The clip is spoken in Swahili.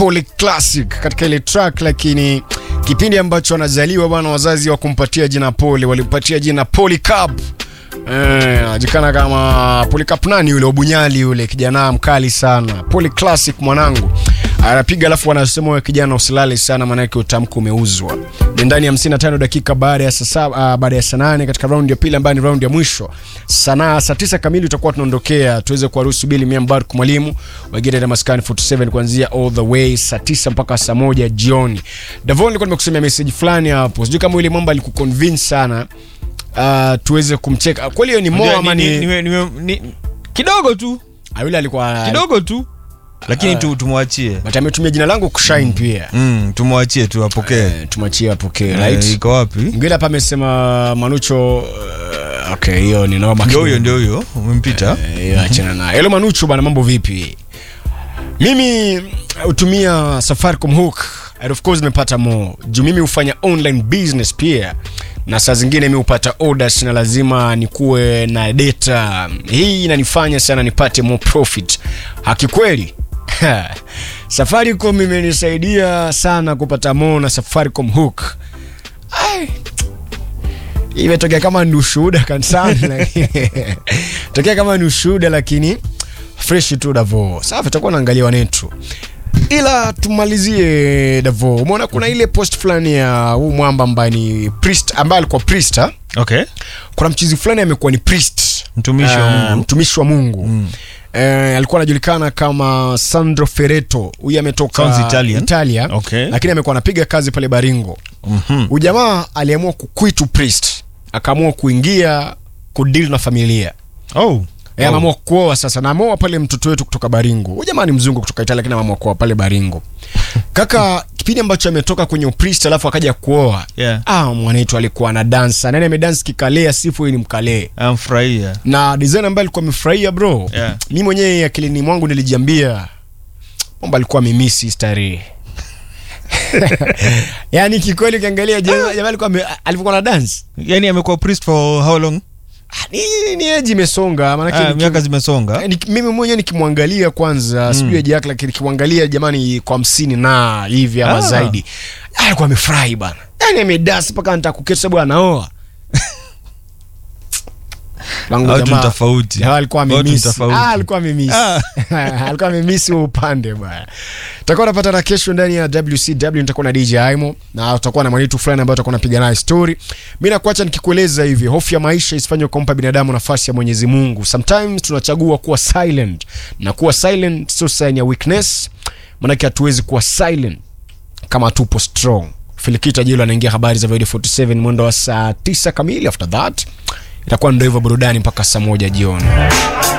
Poli Classic katika ile track, lakini kipindi ambacho anazaliwa bwana, wazazi wa kumpatia jina Poli walimpatia jina Polycarp. Eh, anajulikana kama Polycarp nani yule Obunyali yule kijana mkali sana. Poli Classic mwanangu. Anapiga alafu wanasema wewe kijana usilale sana maana yake utamko umeuzwa. Ni ndani ya 55 dakika baada ya saa saba, uh, baada ya saa nane katika round ya pili ambayo ni round ya mwisho. Sana saa tisa kamili tutakuwa tunaondokea tuweze kuwaruhusu Bili Miambar mwalimu wengine na maskani 47 kuanzia all the way saa tisa mpaka saa moja jioni. Davon nilikuwa nimekusomea message fulani hapo. Sijui kama yule mambo alikuconvince sana uh, tuweze kumcheka kweli hiyo ni mo Unajua, ama ni- ni, ni- ni- ni- kidogo tu Ah, yule alikuwa kidogo tu lakini tu tumwachie but ametumia jina langu kushine pia mm, tumwachie tu apokee Eh, tumwachie apokee Eh, right iko wapi mwingine hapa amesema manucho uh, okay hiyo ni noma ndio huyo ndio huyo umempita Eh, hiyo achana nayo hello manucho bana mambo vipi mimi hutumia safaricom hook and of course nimepata mo juu mimi hufanya online business pia na saa zingine mi hupata orders na lazima nikuwe na data hii inanifanya sana nipate more profit hakikweli safaricom imenisaidia sana kupata mo na safaricom hook Ai, imetokea kama ni ushuhuda kanisani lakini- tokea kama ni ushuhuda lakini fresh tu davo safi takuwa naangalia wanetu ila tumalizie davo umeona kuna ile post fulani ya huu mwamba ambaye ni priest ambaye alikuwa priest ha? okay kuna mchizi fulani amekuwa ni priest Mtumishi wa Ah, Mungu. mtumishi wa mungu mm. Eh, alikuwa anajulikana kama sandro fereto huyu ametoka Sounds Italian. italia Okay. lakini amekuwa anapiga kazi pale baringo Mhm. huyu jamaa aliamua kuquit priest akaamua kuingia kudeal na familia oh Eh, ameamua kuoa sasa na ameoa pale mtoto wetu kutoka baringo huyu jamaa ni mzungu kutoka italia lakini ameamua kuoa pale baringo kaka kipindi ambacho ametoka kwenye upriest alafu akaja kuoa Yeah. ah, mwanetu alikuwa na dansa nani amedansi kikalea sifu ni mkalee amfurahia na design ambaye alikuwa amefurahia bro Yeah. mi mwenyewe akilini mwangu nilijiambia kwamba alikuwa amemisi starehe yaani kikweli ukiangalia jamaa jamaa alikuwa ame- alivyokuwa na dance yani amekuwa priest for how long Ah, ni, ni eji imesonga maanake ah, niki- miaka zimesonga Eh, niki- mimi mwenyewe nikimwangalia kwanza mm. sijui eji yake lakini nikimwangalia jamani kwa hamsini na hivi ama Ah. zaidi Ah, alikuwa amefurahi bana yani amedasi mpaka nita kuketi sababu anaoa Langu Watu jamaa- ni tofauti. jamaa alikuwa Watu ni amemisi tofauti. Ah, alikuwa amemisi Ah. alikuwa amemisi huo upande bwana tutakuwa napata na kesho ndani ya wcw nitakuwa na dj aimo na utakuwa na mwanitu fulani ambayo utakuwa napiga naye story mi nakuacha nikikueleza hivi hofu ya maisha isifanye kumpa binadamu nafasi ya mwenyezi mungu sometimes tunachagua kuwa silent na kuwa silent sio sign ya weakness manake hatuwezi kuwa silent kama tupo strong filikita jilo anaingia habari za Void 47 mwendo wa saa 9 kamili after that itakuwa ndo hivyo burudani mpaka saa moja jioni